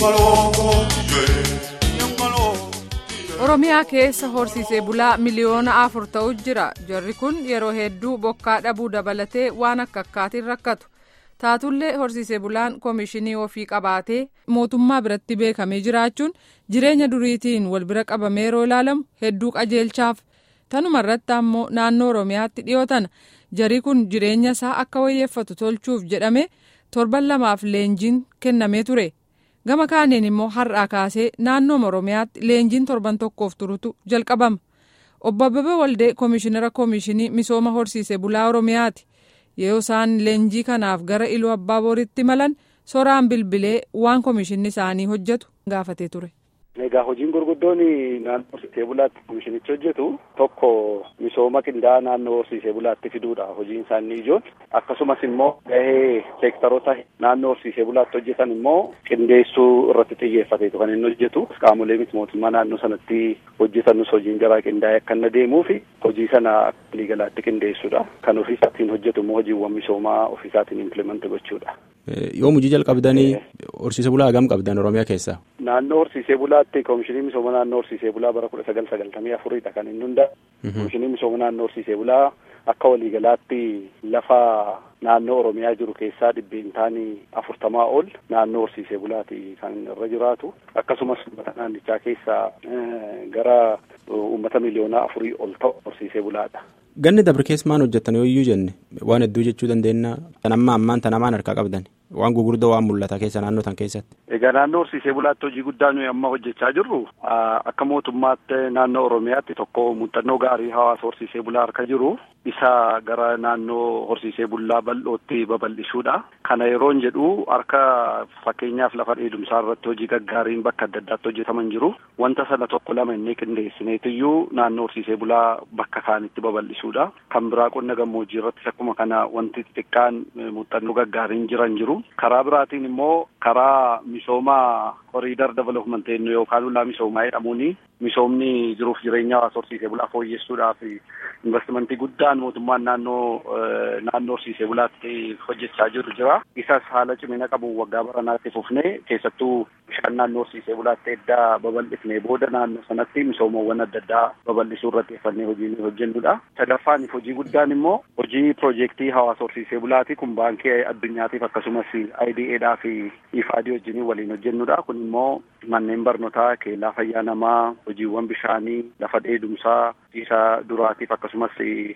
oromiyaa keessa horsiisee bulaa miliyoona afur ta'u jira jarri kun yeroo hedduu bokkaa dhabuu dabalatee waan akka akkaatiin rakkatu taatullee horsiisee bulaan koomishinii ofii qabaatee mootummaa biratti beekamee jiraachuun jireenya duriitiin wal bira qabamee yeroo ilaalamu hedduu qajeelchaaf tanuma irratti ammoo naannoo oromiyaatti dhiyootana jarii kun jireenya isaa akka wayyeeffatu tolchuuf jedhame torban lamaaf leenjiin kennamee ture. gama kaaniin immoo har'aa kaasee naannoo oromiyaatti leenjiin torban tokkoof turutu jalqabama obbo Abbabee Waldee koomishinara koomishinii misooma horsiisee bulaa oromiyaati yoo isaan leenjii kanaaf gara iluu abbaa booritti malan soraan bilbilee waan koomishinni isaanii hojjetu gaafatee ture. Egaa hojiin gurguddoon naannoo horsiisee bulaatti koomishinichi hojjetu tokko misooma qindaa'aa naannoo horsiisee bulaatti fiduudha hojiin isaanii ijoon akkasumas immoo gahee seektaroota naannoo horsiisee bulaatti hojjetan immoo qindeessuu irratti xiyyeeffateetu kan inni hojjetu qaamolee miti mootummaa naannoo sanatti hojjetanus hojiin garaa qindaa'ee akka inni adeemuu fi hojii sana akka waliigalaatti qindeessuudha kan ofiisaatiin hojjetu immoo hojiiwwan misoomaa ofiisaatiin implimenti gochuudha. Yoom hojii jalqabdanii horsiisee bulaa hagam qabdan Oromiyaa keessaa? Naannoo horsiisee bulaatti koomishinii misooma naannoo horsiisee bulaa bara kudha sagal sagaltamii afuridha kan inni hundaa'e. Koomishinii misooma naannoo horsiisee bulaa akka waliigalaatti lafa naannoo Oromiyaa jiru keessaa dhibbeentaan afurtamaa ol naannoo horsiisee bulaati kan irra jiraatu. Akkasumas uummata naannichaa keessaa gara uummata miliyoonaa afurii ol ta'u horsiisee bulaadha. Ganni dabre keessa maal hojjettan yoo iyyuu jenne waan hedduu jechuu dandeenya. Tan amma ammaan tan amaan harkaa qabdan. Waan gurguddoo waan mul'ata keessa naannoo tan keessatti. Egaa naannoo horsiisee bulaatti hojii guddaa nuyi amma hojjechaa jirru akka mootummaatti naannoo Oromiyaatti tokko muuxannoo gaarii hawaasa horsiisee bulaa harka jiru isa gara naannoo horsiisee bulaa bal'ootti babal'isuudha. Kana yeroon jedhu harka fakkeenyaaf lafa dheedumsaa irratti hojii gaggaariin bakka adda addaatti hojjetaman jiru. Wanta sana tokko lama inni qindeessineetiyyuu naannoo horsiisee bulaa bakka kaanitti babal'isuudha. Kan biraa qonna gammoojjii irrattis akkuma kana wanti xixiqqaan muuxannoo gaggaariin jiran jiru. Karaa biraatiin immoo karaa misooma horiidar development yookaan ulaa misoomaa jedhamuuni misoomni jiruuf jireenya hawaasa horsiisee bulaa fooyyessuudhaaf investimentii guddaan mootummaan naannoo naannoo horsiisee bulaatti hojjechaa jiru jira. Isas haala cimina qabu waggaa baranaatti fufnee keessattuu bishaan naannoo horsiisee bulaatti eddaa babal'ifnee booda naannoo sanatti misoomawwan adda addaa babal'isuu irratti xiyyeeffannee hojii nuyi hojjennudha. Sadaffaaniif hojii guddaan immoo hojii piroojeektii hawaasa horsiisee bulaati kun baankii addunyaatiif akkasumas IDA fi IFAD wajjin waliin hojjennudha. Kun immoo manneen barnootaa keellaa fayyaa namaa hojiiwwan bishaanii lafa dheedumsaa isa duraatiif akkasumas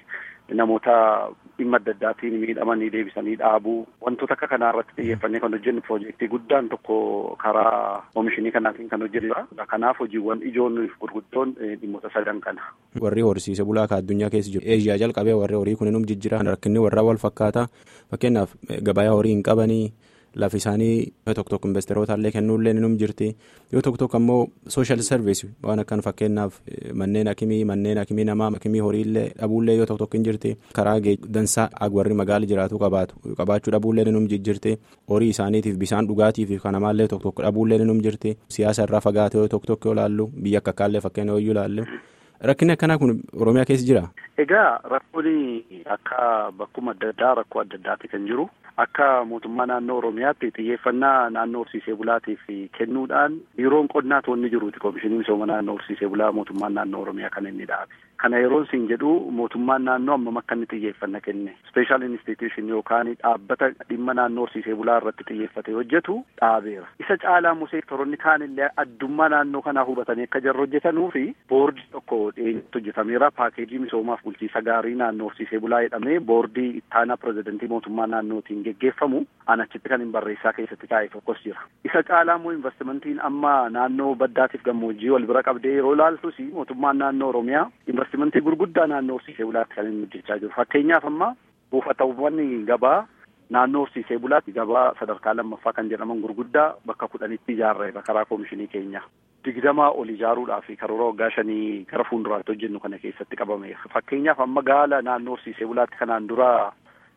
namoota dhimma adda addaatiin miidhamanii deebisanii dhaabuu wantoota akka kanaa irratti xiyyeeffannee kan hojjennu piroojeektii guddaan tokko karaa oomishinii kanaatiin kan hojjennudha. Kanaaf hojiiwwan ijoon gurguddoon dhimmoota sadan kana. Warri horsiise bulaa ka addunyaa keessa jiru eeshiyaa jalqabee warri horii kuninum jijjiiran rakkinni warra wal fakkaata fakkeenyaaf gabayaa horii hin qabanii. Lafi isaanii tokko tokko investeroota illee kennuullee ni jirti yoo tokko tokko ammoo sooshaal sarviis waan akkan fakkeenyaaf manneen akimii manneen akimii namaa akimii horiillee dhabuullee yoo tokko tokko hin jirti karaa dansaa warri magaala jiraatu qabaatu qabaachuu dhabuullee ni jirti horii isaaniitiif bishaan dhugaatiif kan namaallee tokko tokko dhabuullee ni jirti siyaasa irraa fagaate yoo tokko tokko yoo laallu biyya akka akkaallee fakkeenya yoo laallu. Rakkinni akkanaa kun Oromiyaa keessa jira. Egaa rakkoon akka bakkuma adda addaa rakkoo adda addaati kan jiru. Akka mootummaa naannoo Oromiyaatti xiyyeeffannaa naannoo horsiisee bulaatiif kennuudhaan biiroon qonnaa toonni jiruuti koomishinii misooma naannoo horsiisee bulaa mootummaan naannoo Oromiyaa kan inni dhaabe. Kana yeroon siin jedhu mootummaan naannoo ammam akka inni xiyyeeffanna kenne. Special institution yookaan dhaabbata dhimma naannoo horsiisee bulaa irratti xiyyeeffatee hojjetu dhaabeera. Isa caalaa immoo seektaroonni kaanillee addummaa naannoo kanaa hubatanii akka jarri hojjetanuu fi boordii tokko dhiyeenyatti hojjetameera. Paakeejii misoomaaf bulchiisa gaarii naannoo horsiisee bulaa jedhamee boordii ittaanaa pirezidantii mootummaa naannootiin geggeeffamu an achitti kan hin barreessaa keessatti taa'e tokkos jira. Isa caalaa immoo investimentiin amma naannoo baddaatiif gammoojjii wal bira qabdee yeroo ilaaltus mootummaan naannoo Oromiyaa investimentii gurguddaa naannoo horsiisee bulaatti kan inni hojjechaa jiru. Fakkeenyaaf amma buufatawwan gabaa naannoo horsiisee bulaatti gabaa sadarkaa lammaffaa kan jedhaman gurguddaa bakka kudhanitti ijaarreera karaa koomishinii keenya. digdamaa ol ijaaruudhaaf karoora waggaa shanii gara fuulduraatti hojjennu kana keessatti qabame fakkeenyaaf amma gaala naannoo horsiisee bulaatti kanaan dura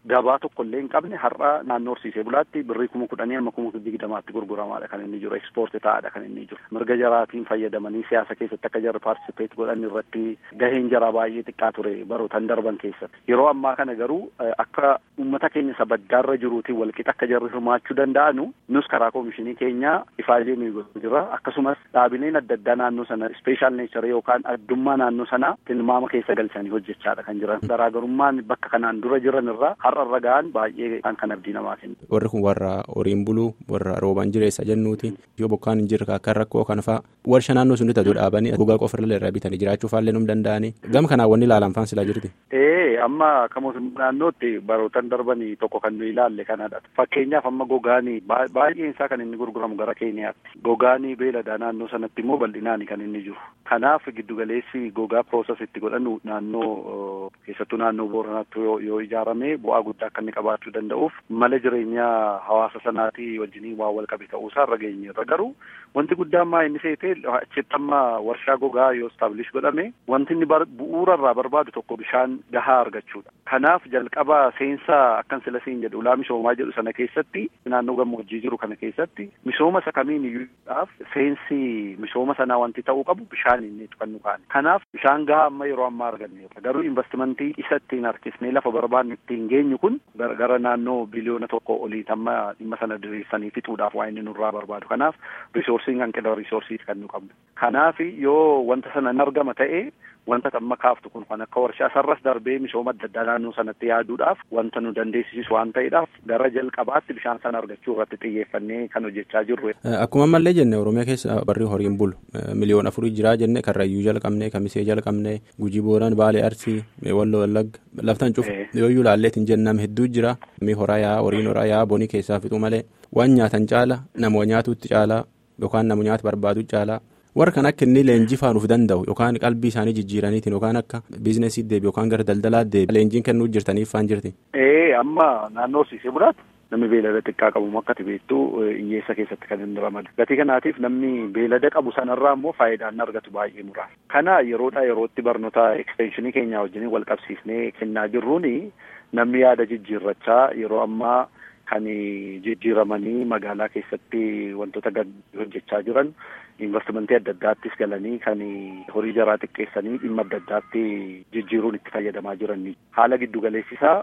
gabaa tokko illee hin qabne har'a naannoo horsiisee bulaatti birrii kuma kudhanii amma kuma digdamaatti gurguramaadha kan inni jiru ekspoorti ta'aadha kan inni jiru mirga jaraatiin fayyadamanii siyaasa keessatti akka jarri paartisipeet godhan irratti gaheen jaraa baay'ee xiqqaa ture barootan darban keessatti yeroo ammaa kana garuu akka uummata keenya isa baddaarra jiruutiin walqixa akka jarri hirmaachuu danda'anu nus karaa koomishinii keenyaa ifaajee nuyi godhu jira akkasumas dhaabileen adda addaa naannoo sana ispeeshaal neechar yookaan addummaa naannoo sanaa tilmaama keessa galchanii hojjechaadha kan jiran garaagarummaan bakka kanaan dura jiran irraa har'a irra ga'an baay'ee kan kan abdii namaa kennu. Warri kun warra horiin buluu warra rooban jireessa jennuuti yoo bokkaan hin jirre akka rakkoo kana fa'a warshaa naannoo sun bitatu dhaabanii gogaa qofirra irraa bitanii jiraachuu faallee num danda'anii gama kanaan wanni ilaalan faan silaa jirti. Ee amma akka mootummaa naannootti barootan darbanii tokko kan nu ilaalle kanadha. Fakkeenyaaf amma gogaanii baay'een isaa kan inni gurguramu gara Keeniyaatti. Gogaanii beeladaa naannoo sanatti immoo bal'inaani kan inni jiru. Kanaaf giddugaleessi gogaa piroosas itti godhanu naannoo keessattuu naannoo Booranaatti yoo ijaarame bu'aa guddaa akka inni qabaachuu danda'uuf mala jireenyaa hawaasa sanaatii wajjiniin waan wal qabe ta'uusaa irra geenyeerra garuu wanti guddaan maa inni seete achitti amma warshaa gogaa yoo istaablish godhame wanti inni bu'uura irraa barbaadu tokko bishaan gahaa argachuudha. Kanaaf jalqaba seensa akkan sila siin jedhu ulaa misoomaa jedhu sana keessatti naannoo gammoojjii jiru kana keessatti misooma isa kamiin iyyuudhaaf seensi misooma sanaa wanti ta'uu qabu bishaan inni kan nu kaane. Kanaaf bishaan gahaa amma yeroo ammaa arganneerra garuu investimentii isa ittiin harkisnee lafa barbaadne ittiin geenyu kun gara naannoo biliyoona tokko olii tamma dhimma sana diriirsanii fixuudhaaf waa inni nurraa barbaadu. Kanaaf riisoorsiin hanqina riisoorsiiti kan nu qabnu. Kanaaf yoo wanta sana hin argama ta'e wanta amma kaaftu kun kan akka warshaa sarras darbee misooma adda addaa naannoo sanatti yaaduudhaaf wanta nu dandeessisu waan ta'eedhaaf gara jalqabaatti bishaan sana argachuu irratti xiyyeeffannee kan hojjechaa jirru. Akkuma ammallee jenne Oromiyaa keessa barri horiin bulu miliyoona afurii jiraa jenne Karrayyuu jalqabne Kamisee jalqabne Gujii Booran Baalee Arsii Walloo Wallagga laftan cufu yooyyuu laalleetiin jennam hedduu jira mi horaa yaa horiin horaa yaa bonii keessaa fixu malee waan nyaatan caala nama nyaatuutti caalaa yookaan nama nyaata barbaadu caalaa. warra kan akka inni leenjii faanuuf danda'u yookaan qalbii isaanii jijjiiraniitiin yookaan akka biizinasii deebi yookaan gara daldalaa deebi leenjiin kennuu jirtaniif faan jirti. Ee amma naannoo horsiisee bulaatti namni beelada xiqqaa qabu akka beektu hiyyeessa keessatti kan inni ramadu. Gatii kanaatiif namni beelada qabu sanarraa immoo faayidaan argatu baay'ee muraasa. Kana yeroodhaa yerootti barnoota ekstenshinii keenyaa wajjin wal qabsiisnee kennaa jirruuni namni yaada jijjiirrachaa yeroo ammaa kan jijjiiramanii magaalaa keessatti wantoota hojjechaa jiran investimentii adda addaattis galanii kan horii jaraa xiqqeessanii dhimma adda addaatti jijjiiruun itti fayyadamaa jiran haala giddugaleessisaa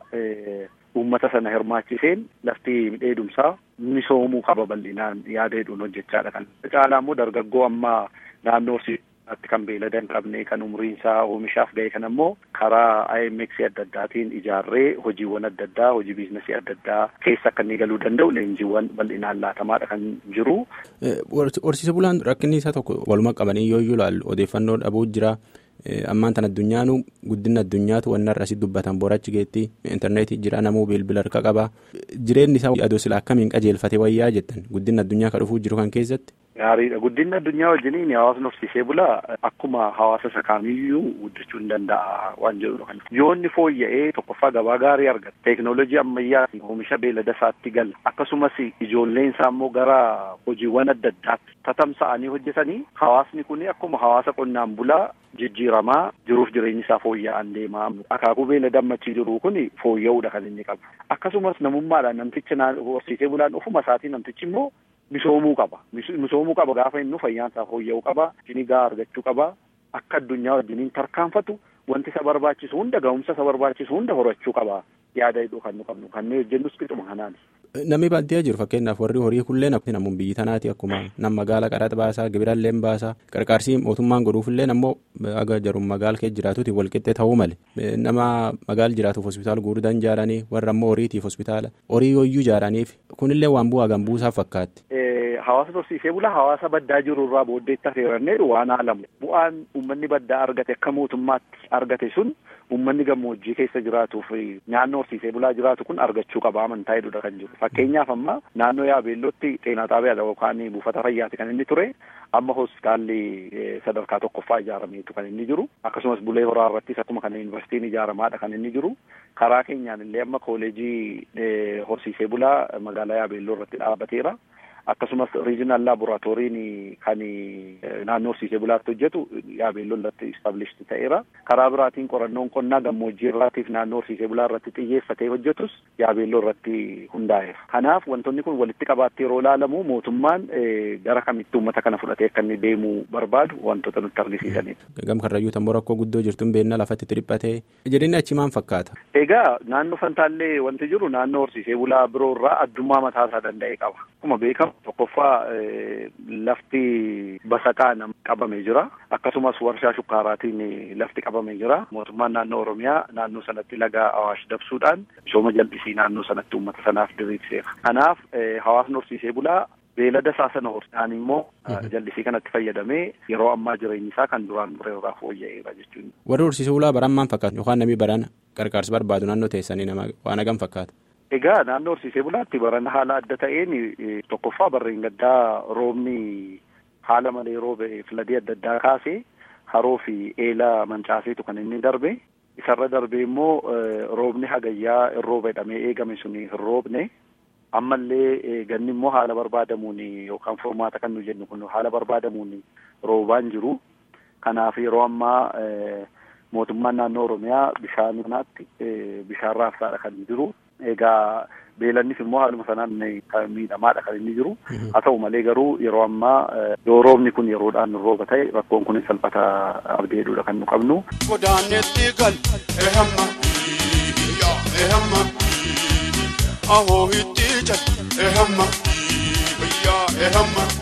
uummata sana hirmaachiseen lafti dheedumsaa misoomuu qaba bal'inaan yaada hedduun hojjechaadha kan caalaa immoo dargaggoo amma naannoo horsiisaatti kan beelada hin qabne kan umriin isaa oomishaaf ga'e kan ammoo karaa IMX adda addaatiin ijaarree hojiiwwan adda addaa hojii biizinasii adda addaa keessa akka inni galuu danda'u leenjiiwwan bal'inaan laatamaadha kan jiru. Horsiise bulaan rakkinni isaa tokko waluma qabanii yoo iyyuu ilaallu odeeffannoo dhabuu jira. ammaan tan addunyaanu guddina addunyaatu wanna irra asitti dubbatan borachi geetti intarneetii jira namuu bilbila harka qaba jireenyi isaa adoo sila akkamiin qajeelfate wayyaa jettan guddina addunyaa ka dhufuu jiru kan keessatti. Gaariidha guddinni addunyaa wajjiniin hawaasni horsiisee bulaa akkuma hawaasa isa kamiiyyuu guddachuu hin danda'a waan jedhudha kan yoo inni fooyya'ee tokkoffaa gabaa gaarii argata teeknoolojii ammayyaatiin oomisha beelada isaatti gala akkasumas ijoolleen isaa immoo gara hojiiwwan adda addaatti tatamsa'anii hojjetanii hawaasni kun akkuma hawaasa qonnaan bulaa jijjiiramaa jiruuf jireenyi isaa fooyya'an deemaa akaakuu beelada ammachii jiru kun fooyya'uudha kan inni qabu akkasumas namummaadhaan namtichi horsiisee bulaan ofuma isaatii namtichi immoo misoomuu qaba misoomuu qaba gaafa inni fayyaan isaa fooyya'uu qaba jinii gahaa argachuu qaba akka addunyaa wajjiniin tarkaanfatu wanti isa barbaachisu hunda ga'umsa isa barbaachisu hunda horachuu qaba yaada hidhuu kan nu qabnu kan nuyi hojjennus qixuma kanaani. Namni baadiyyaa jiru fakkeenyaaf warri horii kullee namuun biyyi tanaati akkuma nam magaala qaraxa baasaa gibirallee baasaa qarqaarsii mootummaan godhuufillee ammoo aga jarum magaala keessa jiraatuuti walqixxee ta'uu malee nama magaala jiraatuuf hospitaala guddaan ijaaranii warra ammoo horiitiif hospitaala horii yooyyuu ijaaraniif kunillee waan bu'aa gan buusaaf fakkaatti. Hawaasa horsiisee bulaa hawaasa baddaa jiru irraa booddeetti affeeranneedha waan haalamu bu'aan uummanni baddaa argate akka mootummaatti argate sun uummanni gammoojjii keessa jiraatuu fi naannoo horsiisee bulaa jiraatu kun argachuu qaba amantaa hedduudha kan jiru fakkeenyaaf amma naannoo yaabeellootti xeenaa xaabiyaadha yookaan buufata fayyaati kan inni ture amma hospitaalli sadarkaa tokkoffaa ijaarameetu kan inni jiru akkasumas bulee horaa irrattis akkuma kana yuunivarsiitiin ijaaramaadha kan inni jiru karaa keenyaan illee amma kooleejii horsiisee bulaa magaalaa yaabeelloo irratti dhaabbateera. akkasumas riijinaal laaboraatooriin kan naannoo horsiisee bulaatti hojjetu yaabeelloo irratti istaabilishti ta'eera. Karaa biraatiin qorannoon qonnaa gammoojjii irraatiif naannoo horsiisee bulaa irratti xiyyeeffatee hojjetus yaabeelloo irratti hundaa'eera. Kanaaf wantoonni kun walitti qabaatti yeroo ilaalamu mootummaan gara kamitti uummata kana fudhatee akka inni deemuu barbaadu wantoota nutti argisiisanidha. Gam karrayyuu tamboo rakkoo guddoo jirtuun beennaa lafatti dhiphatee jedhanii achi maal fakkaata? Egaa naannoo Fantaallee wanti jiru naannoo horsiisee bulaa biroo irraa addummaa mataa isaa danda'e qaba. Akkuma beekamu tokkoffaa lafti basaqaan qabamee jira. Akkasumas warshaa shukkaaraatiin lafti qabamee jira. Mootummaan naannoo Oromiyaa naannoo sanatti laga Awaash dabsuudhaan misooma jal'isii naannoo sanatti uummata sanaaf diriirseera. Kanaaf hawaasni horsiisee bulaa beelada isaa sana horsiisaan immoo jal'isii kanatti fayyadamee yeroo ammaa jireenyi isaa kan duraan ture irraa fooyya'eera jechuudha. Warri horsiisee bulaa baran maal fakkaatu yookaan namni baran gargaarsa barbaadu naannoo teessanii nama waan hagam fakkaata? Egaa naannoo horsiisee bulaatti barana haala adda ta'een tokkoffaa barreen gaddaa roobni haala malee roobe filadii adda addaa kaasee haroo fi eela mancaaseetu kan inni darbe. Isarra darbee immoo roobni hagayyaa hin rooba jedhamee eegame sun hin roobne. ammallee ganni immoo haala barbaadamuun yookaan furmaata kan nu jennu kun haala barbaadamuun roobaan jiru. Kanaaf yeroo ammaa mootummaan naannoo Oromiyaa bishaan kanaatti bishaan raabsaadha kan jiru. Egaa beelannis immoo haaluma sanaan miidhamaadha kan inni jiru. Haa ta'u malee garuu yeroo ammaa yoo roobni kun yeroodhaan rooba ta'e rakkoon kun salphata abdeedhuudha kan nu qabnu. Godaanetti gal ehamma ehamma ahoo hitti jal ehamma ehamma.